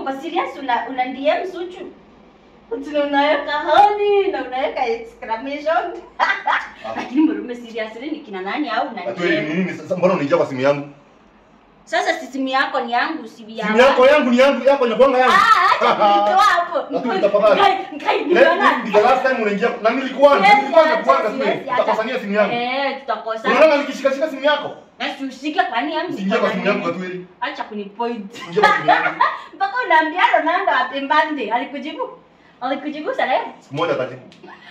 uko serious una, una DM Zuchu? Tuna unaweka honey na unaweka exclamation. Lakini mrume seriously ni kina nani au una Atueli ni DM? nini sasa? Mbona unaingia kwa simu yangu? Sasa si simu yako ni yangu si ya. Simu yako yangu ni yangu, yako inakuanga yangu. Ah, acha kunitoa hapo. Atueli tafadhali. Ngai, ngai, Ile niona. ni the last time unaingia na nilikuwa Siwezi nilikuwa acha, nakuanga siwezi simu. acha. Utakosania simu yangu. Eh, tutakosana. Unaona nikishika shika simu yako? Na si usike kwani yangu. Usiingie kwa simu yangu Atueli. Acha kunipoint. Ingia kwa simu yangu. Mpaka unaambia Ronaldo apembande. Alikujibu? Alikujibu sana eh? Siku moja atajibu.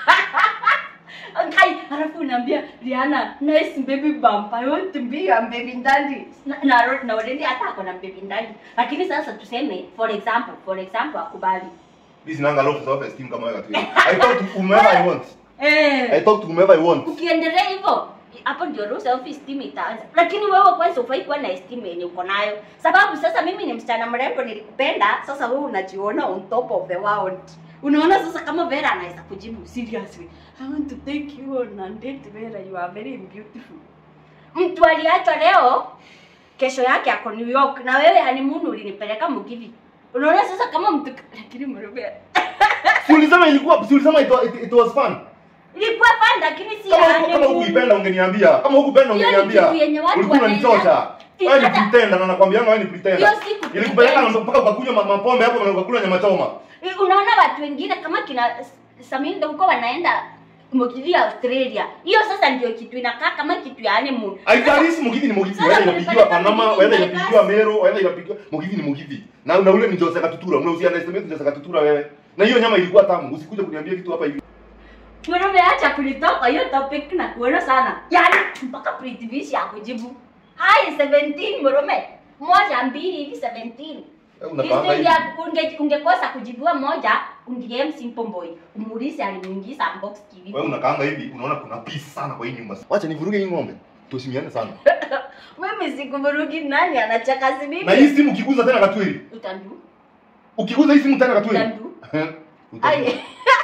Kai, halafu unaambia Rihanna, nice baby bump. I want to be your baby daddy. Na na, na already hata ako na baby daddy. Lakini sasa tuseme for example, for example akubali. Mimi sinanga low self esteem kama wewe Atueli. I talk to whomever I want. Eh. I talk to whomever I want. Ukiendelea hivyo hapo ndio low self esteem itaanza. Lakini wewe kwanza ufai kuwa na esteem yenye uko nayo. Sababu sasa mimi ni msichana mrembo nilikupenda, sasa wewe unajiona on top of the world. Unaona sasa kama Vera anaweza kujibu seriously. I want to take you on a date Vera, you are very beautiful. Mtu aliachwa leo kesho yake ako New York na wewe honeymoon ulinipeleka Mugithi. Unaona sasa kama mtu lakini mrembo. Si ulisema ilikuwa si ulisema it, wa- it, it was fun. Ilikuwa fun lakini si Kama ya huku- kama honeymoon. hukuipenda ungeniambia. Kama hukupenda Hiyo ni ungeniambia. kitu yenye watu Ulikuwa wanaenda- unanichocha. Wewe ni Hata- pretender na nakwambia wewe ni pretender. Hiyo si kupretend. Ilikupeleka na mpaka ukakunywa ma- mapombe hapo na ukakula nyama choma. unaona watu wengine kama kina Samindo huko wanaenda Mugithi Australia. Hiyo sasa ndio kitu inakaa kama kitu ya honeymoon. Aitarisi Mugithi ni Mugithi, Sasa whether kulipeleka inapigiwa Panama, Mugithi whether Vegas. inapigiwa Meru, whether inapigiwa Mugithi ni Mugithi. Na na ule ni Jose Katutura, unausia estimate Jose Katutura wewe. Na hiyo nyama ilikuwa tamu. Usikuje kuniambia kitu hapa hivi. Mwanaume acha kulitoka hiyo topic na kuona sana. Yaani mpaka Pretty Fish ya kujibu. Hai 17 mwanaume. Moja mbili hivi 17. Wewe unakaanga hivi. Instead unge ungekosa kujibiwa moja, ungiem simple boy. Umuulize alimuingiza box kivipi. Wewe unakaanga hivi, unaona kuna peace sana kwa hii nyumba. Wacha nivuruge hii ng'ombe. Tuheshimiane sana. Mimi sikuvurugi nani anachaka si mimi. Na hii simu ukiguza tena Katweli. Utandu. Ukiguza hii simu tena Katweli. Utandu. Utajua. Ai.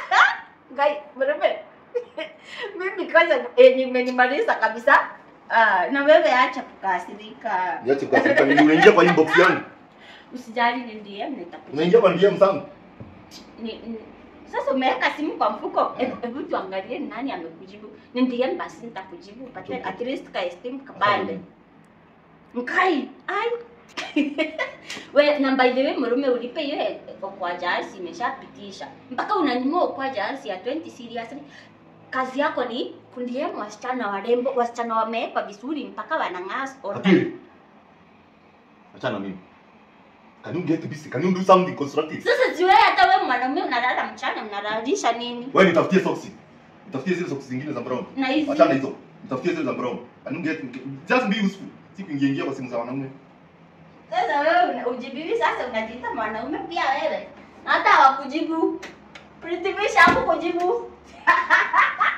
Ngai, mwanaume. Mimi kwanza eh, nimenimaliza kabisa. Ah, na wewe acha kukasirika. Niache kwa sababu ni unaingia kwa inbox yangu. Usijali ni DM nitakujibu. Unaingia kwa DM zangu. Ni, ni, sasa umeweka simu kwa mfuko. Hebu hebu tuangalie ni nani amekujibu. Ni DM basi nitakujibu upate at least ka esteem kabande. Mkai, ai. We, na by the way mrume ulipe hiyo he- kwa jasi imeshapitisha. Mpaka unanyimua kwa jasi ya 20 seriously. Kazi yako ni kundiemu wasichana warembo, wasichana wamewekwa vizuri mpaka wanang'aa online. Katweli. Achana mimi. Can you get busy? Can you do something constructive? Sasa si wewe hata wewe mwanaume unalala mchana mnalalisha nini? Wewe nitafutie socks. Nitafutie zile socks zingine za brown. Na hizi Achana hizo. Nitafutie zile za brown. Can you get just be useful. Si kuingia ingia kwa simu za wanaume. Sasa wewe una- ujibiwi sasa unajiita mwanaume pia wewe. Hata hawakujibu. Pretty Fish hakukujibu.